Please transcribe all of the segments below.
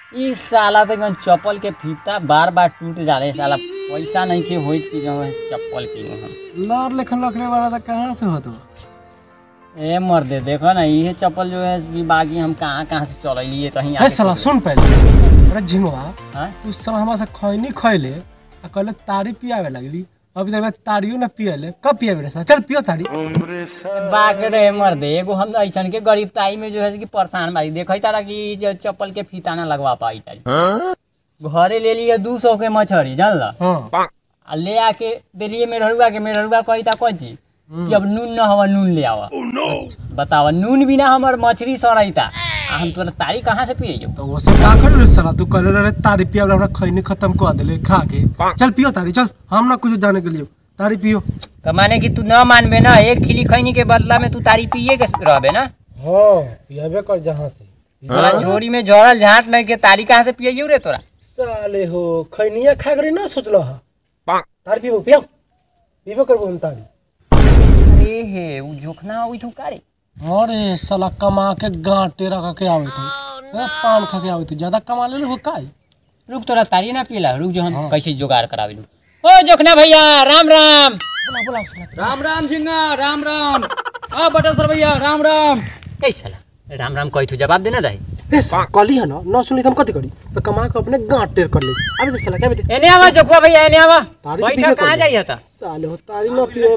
ई साला तो एकदम चप्पल के फीता बार बार टूट जाले साला पैसा नहीं के होइत कि जो है चप्पल किनू हम लार लेखन रखने वाला था कहाँ से हो तू ए मर्दे देखो ना ये चप्पल जो है कि बाकी हम कहाँ कहाँ से चलैलिए कहीं अरे साला सुन पहले अरे झिंगवा हाँ? तू साला हमारा से खैनी खैले आ कहले तारी पियावे लगली अभी तक तारियो ना पियले कब पियावे रे साला चल पियो तारी बाक रे मर्दे एगो हम ऐसन के गरीब ताई में जो है कि परेशान बारी देखै तारा कि ई जो चप्पल के फीता ना लगवा पाई तारी घरे ले लिए दू सौ के मछरी जानला हाँ आ ले आके दिलिए मेहरुआ के मेहरुआ कही था कौन कि अब नून न हवा नून ले आवा बतावा नून बिना हमर मछली सड़ैता आ हम तोरा तारी कहाँ से पिए तो वो सब का कर रे साला तू कहले रे तारी पियावे हमरा खैनी खत्म कर देले खा के चल पियो तारी चल हम ना कुछ जाने के लिए तारी पियो तो माने कि तू न मानबे ना एक खिली खैनी के बदला में तू तारी पिए के रहबे ना हाँ पियावे कर जहाँ से तोरा झोरी में झोरल झाट नहीं के तारी कहाँ से पिए रे तोरा साले हो खैनिया खा करी ना सोचलो हा तारी पियो पियो पियो करबो हम तारी अरे हे उ जोखना होई थू कारे अरे साला कमा के गांटे रखा के आवे थे ए, पान खा के आवे थे ज्यादा कमा ले हो काई रुक तोरा तारी ना पिला रुक जो हम कैसे जुगाड़ कराविलू ओ जोखना भैया राम राम बोला बोला साला राम राम झिंगा राम राम आ बटा सर भैया राम राम कैसा राम राम कही तू जवाब देना रही रे साला कली है ना ना सुनी तो हम कथी करी तो कमा के अपने गांट टेर कर ले अबे तो साला क्या बते एने आवा जोखवा भैया एने आवा तारी तो बैठा पीबे कहाँ कर जाइए था साले हो तारी ना पिए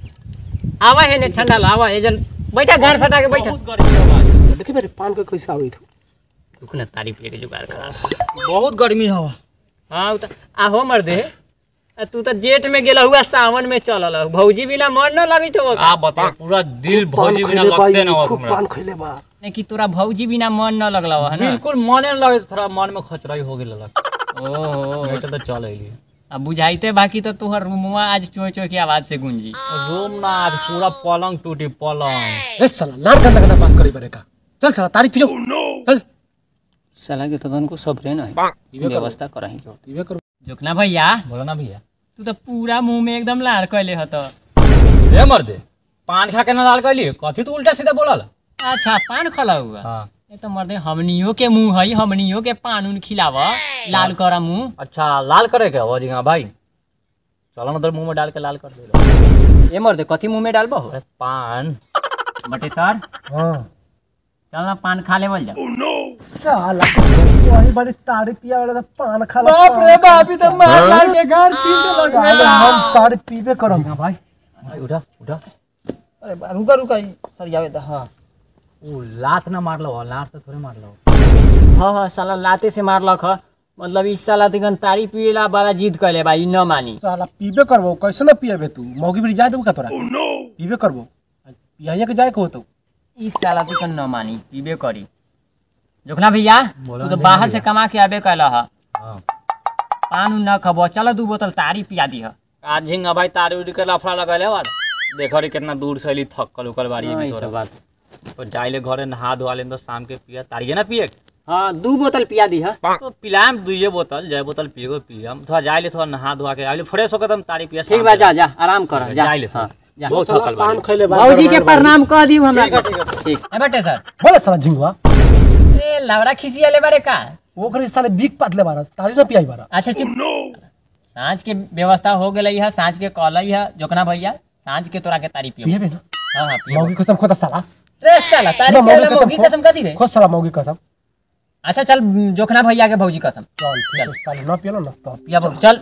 आवा है ने ठंडा ला आवा एजल बैठा घर सटा के बैठा बहुत गर्मी है भाई देखी मेरे पान का कैसे आवे थे रुक ना तारी पिए के जुगाड़ करा बहुत गर्मी हवा हाँ उ त आहो मर दे आ तू तो जेठ में गेला हुआ सावन में चलल हउ। भौजी बिना मन न लगित हो आप बता पूरा दिल भौजी बिना लगते ना हो खूब हमरा पान खइले बा नहीं कि तोरा भौजी बिना मन न लगला है ना बिल्कुल मने न लगे थोड़ा मन में खचराई हो गेल लग ओहो नहीं तो चल अइली अब बुझाइते बाकी तो तोहर रूमवा आज चोय चोय के आवाज से गूंजी रूम ना आज पूरा पलंग टूटी पलंग रे साला लार गंदा गंदा बात करी बरे का चल साला तारी पियो चल साला के तो को सबरे न है व्यवस्था करही पिबे कर जोकना भैया बोला ना भैया तू तो पूरा मुंह में एकदम लाड़ कैले हत ए मर्दे पान खा के ना लाल कैली कथी तू उल्टा सीधा बोलल अच्छा पान खला हुआ हाँ ये तो मर्दे हमनियो के मुंह है हमनियो के पान उन खिलाव लाल करा मुंह अच्छा लाल करे के हो झिंगा भाई चलो ना उधर मुंह में डाल के लाल कर दे ए मर्दे कथी मुंह में डालबो अरे पान बटे सर हां चल ना पान खा लेवल जा साला वही बड़ी तारी पिया वाला था पान खा ला बाप रे बाप ई तो मार लाल के घर सीधे साले हम तारी पीबे करम भाई भाई उठा उठा अरे रुका रुका सर आवे हां ऊ लात ना मारलो हो लात से थोड़े मारलो हाँ हाँ साला लाते से मारलक ह मतलब इस साला तिगन तारी पिएला बड़ा जिद कैले बा ई न मानी साला पीबे करबो कैसे ना पिएबे तू मौगी भी जाए देबो का तोरा पीबे करबो पियाइए के जाए के होतो इस साला तिगन न मानी पीबे करी जोखना भैया बोलो तू तो ना बाहर भैया। से कमा के आबे कैला ह हाँ पान उन न खबो चल दू बोतल तारी पिया दी ह आज झिंगा भाई तारी उड़ी के लफड़ा लगले वार देखो रे कितना दूर से अली थकल उकल बारी हाँ, भी ई तोरा तो बात तो जाइले घरे नहा धोआ ले तो शाम के पिया तारिए ना पिए हाँ दू बोतल पिया दी ह तो पिलाम दुइये बोतल जय बोतल पिएगो पियम थोड़ा जाइले थोड़ा नहा धोआ के आइले फ्रेश होकर तुम तारी पिया ठीक बा जा जा आराम कर जा जाइले हाँ, जा बहुत साला थकल पान बारी खइले बा भौजी के प्रणाम कह दी हमरा ठीक है, ठीक है। ठीक है बेटे सर बोले साला झिंगवा ए लवड़ा खिसियाले बारे का ओकरे साले बीक पातले बारा तारी ना पियाई बारा अच्छा चुप साँझ के व्यवस्था हो गेलै है साँझ के कहलै है जोकना भैया साँझ के तोरा के तारी पियो पिएबे ना हाँ हाँ पियो मौगी कसम खोता साला रे साला तारी ना, पियो मौगी मौगी कसम कसम कथी रे खोद साला मौगी कसम अच्छा चल जोखना भैया के भौजी कसम चल ठीक है, साले ना पियलो ना तो पिया भौजी चल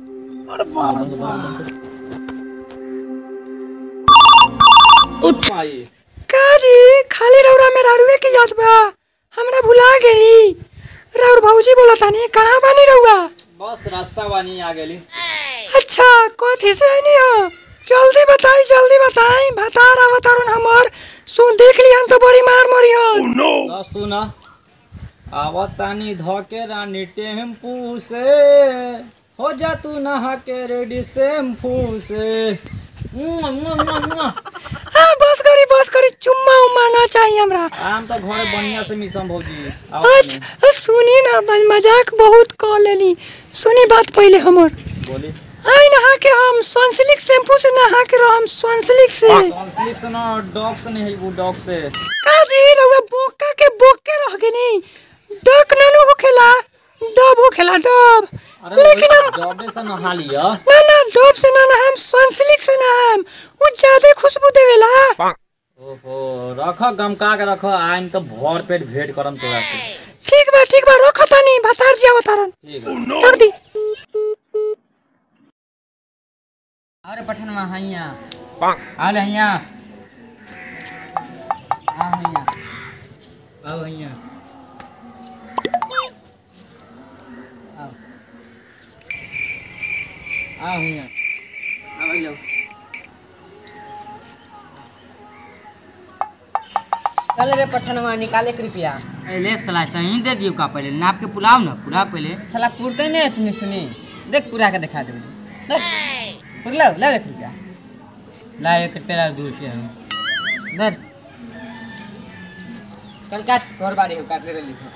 काजी खाली रौरा में रारुए की याद बा हमरा भुला गेली राउर भौजी बोला तानी कहाँ बानी रहुआ बस रास्ता बानी आ गेली अच्छा कथी से आनी हो जल्दी बताई जल्दी बताई भतार अवतारण हमर सुन देख लिहन तो बड़ी मार मरियन ना सुना आवत तानी धोके रानी टेम्पू से हो जा तू नहा के रेडी शैम्पू से मुआ, मुआ, मुआ, मुआ। आ बस करी बस करी चुम्मा उम्मा ना चाहिए हमरा आम तो घरे बढ़िया से मिसम भौजी अच्छा सुनी ना बस मजाक बहुत कह लेली सुनी बात पहले हमर बोली आई नहा के हम सनसिल्क शैम्पू से नहा के रहम सनसिल्क से कॉन्फ्लिक्ट से ना डॉग से नहीं है वो डॉग से काजी रउआ बोका के बोके रह गेनी डक ननु होखेला होखेला डब अरे लेकिन हम डबे से नहा लिया ना ना डब से ना ना हम सनसिल्क से ना हम वो ज्यादा खुशबू देवेला ओहो रख गमका के रख आइन तो भर पेट भेंट करम तोरा से ठीक बा ठीक बा रखो तनी भतार जी अवतारन ठीक है रख दी अरे पठनवा हैया आल हैया आ हैया आओ हैया आओ आओ हैया आओ लो चल रे पठनवा निकाले कृपया ए, ले सला सही दे दियो का पहले नाप के पुलाव ना पूरा पहले साला पुरते नहीं इतनी सुनी देख पूरा के दिखा दे पुर लो ले एक रुपया ला एक रुपया दो रुपया धर चल काट तोहर बारी हो काट ले लिखो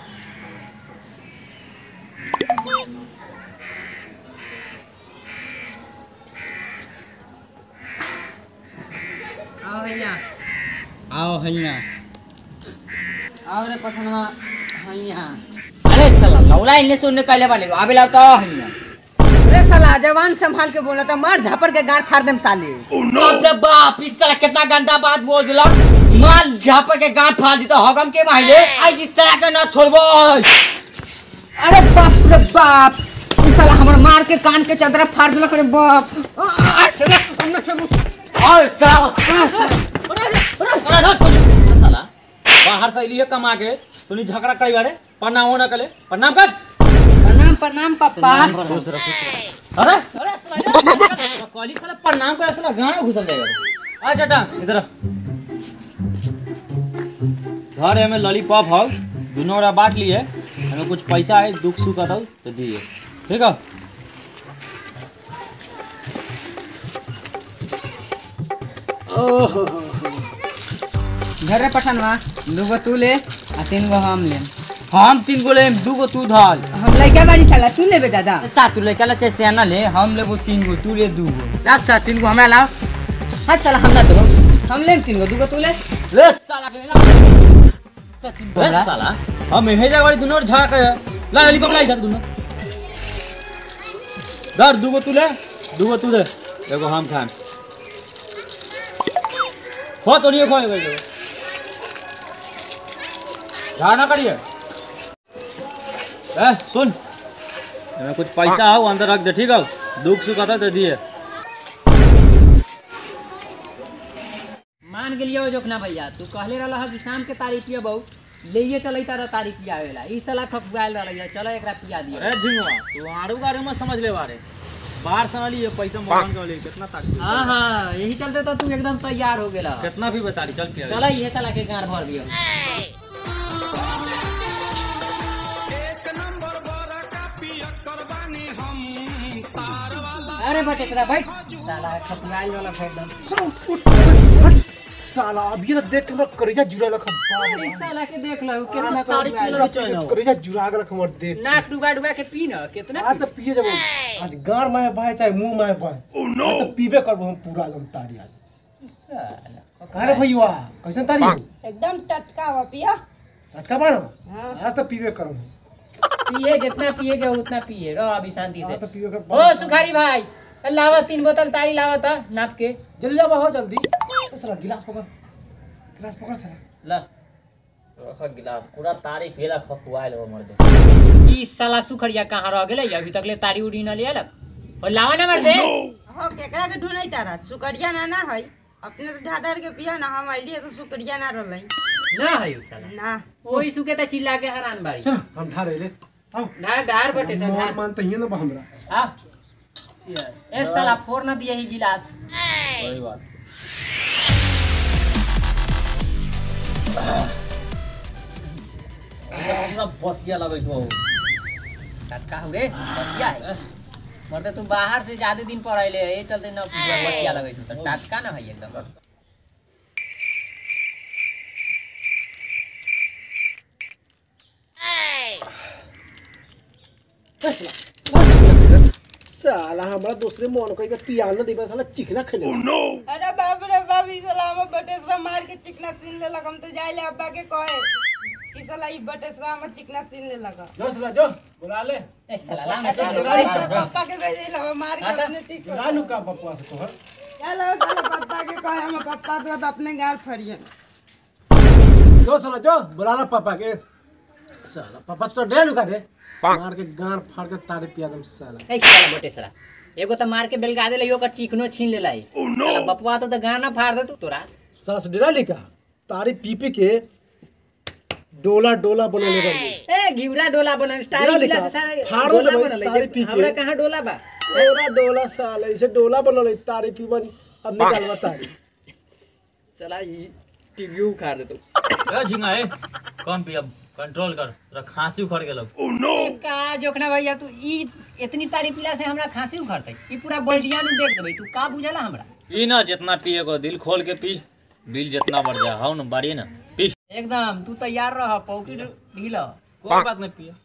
आओ भैया आओ हैया आओ रे पठनवा भैया अरे साला लौला इन्ने सुनने कहले वाले आबे लाओ तो हैया अरे साला जवान संभाल के बोला था मार झापड़ के गांठ फाड़ देम साले बाप रे बाप इस तरह कितना गंदा बात बोल दिला माल झापा के गांठ फाड़ दी तो हगम के माहिले ऐसी तरह के ना छोड़बो अरे बाप रे बाप ई साला हमर मार के कान के चदरा फाड़ देलक रे बाप आ, चला, अन्ना सब और साला साला बाहर से लिए कमा के तूने झगड़ा करी बारे प्रणाम ना कले प्रणाम कर प्रणाम प्रणाम पापा खुश रह खुश रह अरे अरे साला कॉली साला प्रणाम कर साला गांव में घुसल जाएगा आ चटा इधर आ। घर है में लॉलीपॉप हाउ दोनों ओरा बांट लिए हमें कुछ पैसा है दुख सुख आता तो दिए ठीक है घर रे पठनवा दूगो तू ले आ तीन गो हम ले हम तीन गो ले दू गो तू धल हम लइका बारी साला तू लेबे दादा सात तू लेके ला चाहे सियाना ले हम लेबो तीन गो तू ले दू गो ला सा तीन गो हमरा लाओ हट साला हम ना दो हम ले तीन गो दूगो तू ले ले साला के ला सा तीन गो अरे हमरा। साला हम हे जा वाली दोनों झगड़ा करे ला लॉलीपॉप ला इधर दोनों धर दूगो तू ले दूगो तू दे एगो हम खान खो तो नहीं खो एगो झगड़ा ना करिए ए सुन हमें कुछ पैसा हो अंदर रख दे ठीक है दुख सुख आता दे दिए मान गेलियो जोखना भैया तू कहले रहला ह कि शाम के तारीख पिया बहु लेइए चलै तारा तारीख पियावेला ई साला ठकुआइल रहलै चलो एकरा पिया दियो अरे झिंगवा तू आड़ू गाड़ू में समझ ले बारे बाहर से वाली ये पैसा मोहन के वाली कितना ताकत हाँ हाँ यही चलते तो तू एकदम तैयार हो गेला कितना भी बता रही चल के चलो ये साला के गाड़ भर दियो अरे बटेसरा भाई साला ठकुआइल वाला फेंक दम साला अभी तो देख के हमरा करेजा जुड़ा लख इस साला के देख लो कितना तारीख ठकुआइल के बा। चैन करेजा जुड़ा के लख हमर देख नाक डुबा डुबा के पी न कितना आज तो पिए जब आज गार में बहे चाहे मुंह में बहे आज तो पीबे करबो हम पूरा एकदम तारी आज साला कारे भैया कैसन तारी हो? एकदम टटका हुआ पिया टटका बानो आज तो पीबे करब पिए जितना पिएगा उतना पिए रहो अभी शांति आज तो से पीबे कर ओ सुखारी भाई लावा तीन बोतल तारी लावा था नाप के जल्दी जाबा हो जल्दी ए साला गिलास पकड़ गिलास पकड़ साला ला रखा गिलास पूरा तारीख भेला खपुआइल हो मर दे ई साला सुखरिया कहाँ रह गेलै अभी तक ले तारी उड़ी न लिया और लावा ना मर दे हो केकरा के ढूंढई तारा सुकरिया ना ना है अपने तो ढाधर के पिया ना हम आइली तो सुकरिया ना रहलै ना है उ साला ना ओही सुके त चिल्ला के हरान बारी चल हम ढारे ले आओ ढार ढार बटे से मान ढार मानते ही ना बा हमरा आ ए साला फोड़ न दिया ही गिलास वही बात हमरा बसिया लगैत हो टटका हो रे बसिया है मरते तू बाहर से ज्यादा दिन पढ़ैले ये चलते न बसिया लगै तू त टटका न है एकदम साला हमरा दूसरे मोन को पिया न देबे साला चिकना खेले अरे बाप रे बाप ई साला हम बटेसरा मार के चिकना सीन ले हम तो जाइले अब्बा के कहे ई साला ई बटेसरा में चिकना सीन ले लगा जो साला जो बुला ले ए साला लाम अच्छा चल तो भाई तो पापा के भेजे ला मार के हाँ, अपने ठीक कर रानू का पप्पा से तोहर चलो साला पापा के कहे हम पापा तो तो अपने गाल फड़िए जो साला जो बुला ला पापा के साला पापा तो डे लुका दे मार के गार फाड़ के तारे पिया दम साला ए साला बटेसरा एगो त मार के बेलगा देले ओकर चिकनो छीन लेला साला बपुआ तो त गाना फाड़ दे तू तोरा साला से डरा लिखा तारी पी पी के डोला डोला बनले बड़ी ए घिउरा डोला बनल टारी डोला पिला लिखा। से सारा फाड़ दो डोला भाई, बनल तारी है। पी के। हमरा कहाँ डोला बा डोला डोला साला इसे डोला बनले तारी पी बन अब निकालवा तारी साला ई टीवी उखाड़ दे तू ए झिंगा ए कम पी अब कंट्रोल कर तोरा खांसी उखड़ गेलौ ए का जोखना भैया तू ई इतनी तारी पिला से हमरा खांसी उखड़तै ई पूरा बल्टिया नु देख देबै तू का बुझला हमरा पी ना जितना पिए को दिल खोल के पी बिल जितना बढ़ जा हाउ ना बाड़ी ना पी एकदम तू तैयार रह पौकी ढील कोई बात नहीं पिए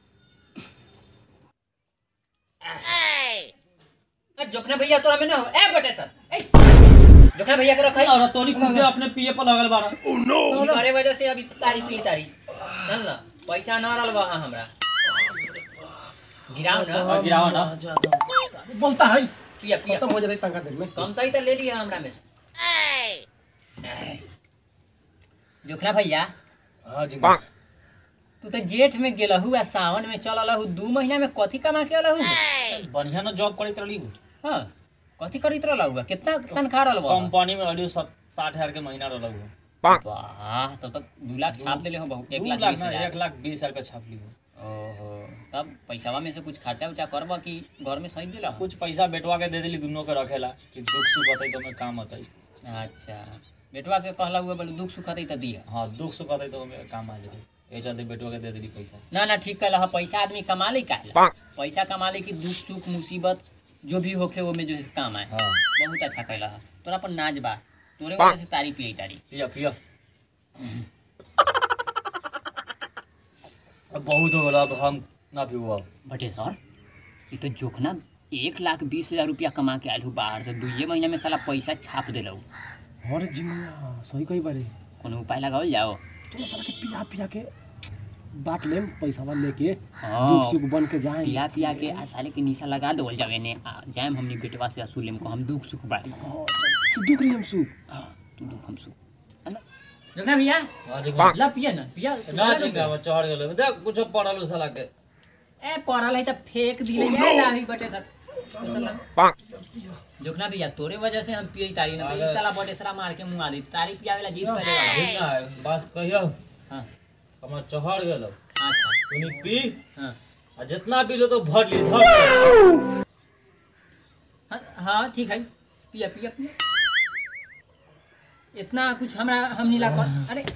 ए जोखना भैया तोरा में ना हो ए बटे सर ए जोखना भैया के रखै और तोनी खुद अपने पिए पर लगल बाड़ा ई करे वजह से अभी तारी पी तारी चल ना पैसा ना रहल बा हमरा गिराओ ना और गिरावा ना बहुत है पिया पिया खत्म हो जाए तंका दिन में कम तई त ले लिया हमरा में से जोखना भैया हां जी तू तो जेठ में गेलहू आ सावन में चल अलहू दू महीना में कथी कमा के अलहू बढ़िया ना जॉब करत रही हाँ कथी करित रहलहू कितना तनखा रहल बा कंपनी में अड़ी साठ हजार के महीना रहल हूँ वाह तब तक दू लाख छाप देले हो बहुत एक दू लाख लाख बीस ना हजार एक लाख बीस हजार का छाप ली ओहो तब पैसावा में से कुछ खर्चा उर्चा करबा कि घर में सही दिला कुछ पैसा बेटवा के दे दिली दोनों के रखेला कि दुख सुख होते तो हमें काम होते अच्छा बेटवा के कहला हुआ बोले दुख सुख हतई त दिया हाँ दुख सुख होते तो हमें काम आ जाए ये चलते बेटवा के दे दिली पैसा ना ना ठीक कहला पैसा आदमी कमा ले काहे पैसा कमा ले कि दुख सुख मुसीबत जो भी होखे वो में जो है काम आए हाँ बहुत अच्छा कहला है तोरा पर नाच बा तोरे वजह से तारीफ यही तारी पिया पिया अब बहुत हो गया अब हम ना पीबू अब बटे सर ये तो जोखना एक लाख बीस हजार रुपया कमा के आयल हूँ बाहर से दुइये महीना में साला पैसा छाप दिलहू अरे जिंगा सही कही बारे कोनो उपाय लगाओ जाओ तू साला के पिया पिया के बांट लेम पैसावा लेके हाँ। दुख सुख बन के जाए पिया पिया के आ साले के निशा लगा दो जावे ने आ जाएम हमनी बेटवा से असूलेम को हम दुख सुख बाड़ी तू दुख रही हम सुख हाँ, तू दुख हम सुख है ना? जोखना भैया हाँ ला पिया ना पिया ना चिंता अब चढ़ गेलो देख कुछ पढ़ल साला के ए पढ़ल है त फेंक दिले या लाही बटे सर साला जोखना भैया तोरे वजह से हम पियई तारी ना तो ई साला बटे साला मार के मुंगा दी तारी पिया वाला जीत पहले वाला ठीक ना है बस कहियो हाँ हमार चढ़ गेलो अच्छा तूनी पी हाँ आ जितना पी लो तो भर ली धर के। हाँ हाँ ठीक है पिया पिया पिया इतना कुछ हमरा हम नीला कर अरे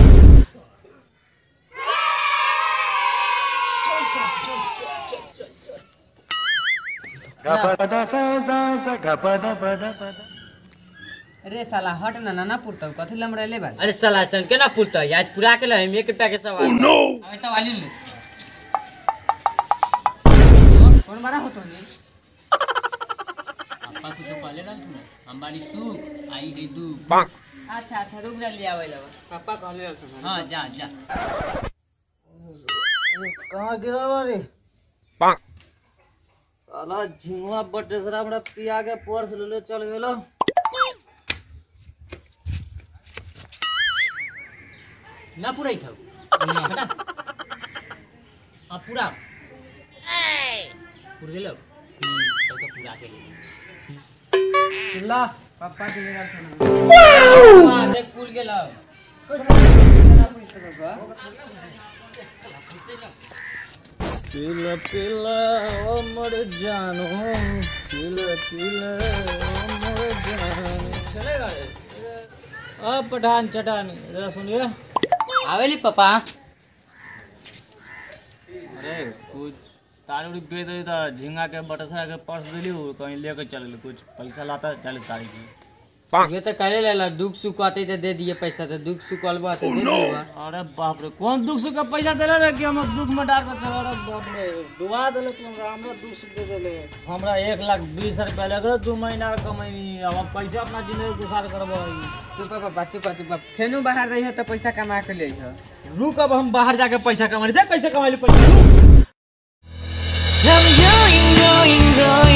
अरे साला हट ना ना ना पुरतौ कथी लमड़ेले बा अरे साला सन के ना पुरता आज पूरा के हम एक रुपया के सवाल अबे तो वाली ले कौन बड़ा होतो ने पापा कुछ पहले डाल तू हम बारी सुख आई है दू अच्छा अच्छा रुक जा लिया वाला पापा कहले रहतो हाँ जा जा कहाँ गिरा रे साला झिंगवा बटेसरा हमरा पिया के पर्स ले ले चल गेलो ना पूरा ही था हटा हाँ पूरा पूरा गेलो हम्म, तब तो पूरा के लिए ला पापा के ले रहतो हाँ देख पूल गेलो पिला पिला ओ मर जानो पिला पिला ओ मर जानो चलेगा ये? अब पठान चटान जरा सुनिए आवेली पापा अरे कुछ तारी उड़ी बेच दी था झिंगा के बटसरा के पर्स दिली वो कहीं लेके चल गेली कुछ पैसा लाता चल तारी की ये तो कहले लेला दुख सुख आते तो दे दिए पैसा तो दुख सुख अलबा तो दे दिए अरे बाप रे कौन दुख सुख का पैसा देले रे कि हम दुख में डाल के चला रे बाप रे डुबा देले तू हमरा हमरा दुख सुख दे देले हमरा एक लाख बीस रुपया लग रहा दू महीना का कमाई अब हम कैसे अपना जिंदगी गुजार करबो चुप पापा चुप चुप फेनु बाहर रही तो पैसा कमा के ले रुक अब हम बाहर जाके पैसा कमा देख कैसे कमाई पैसा रुक I'm going, going, going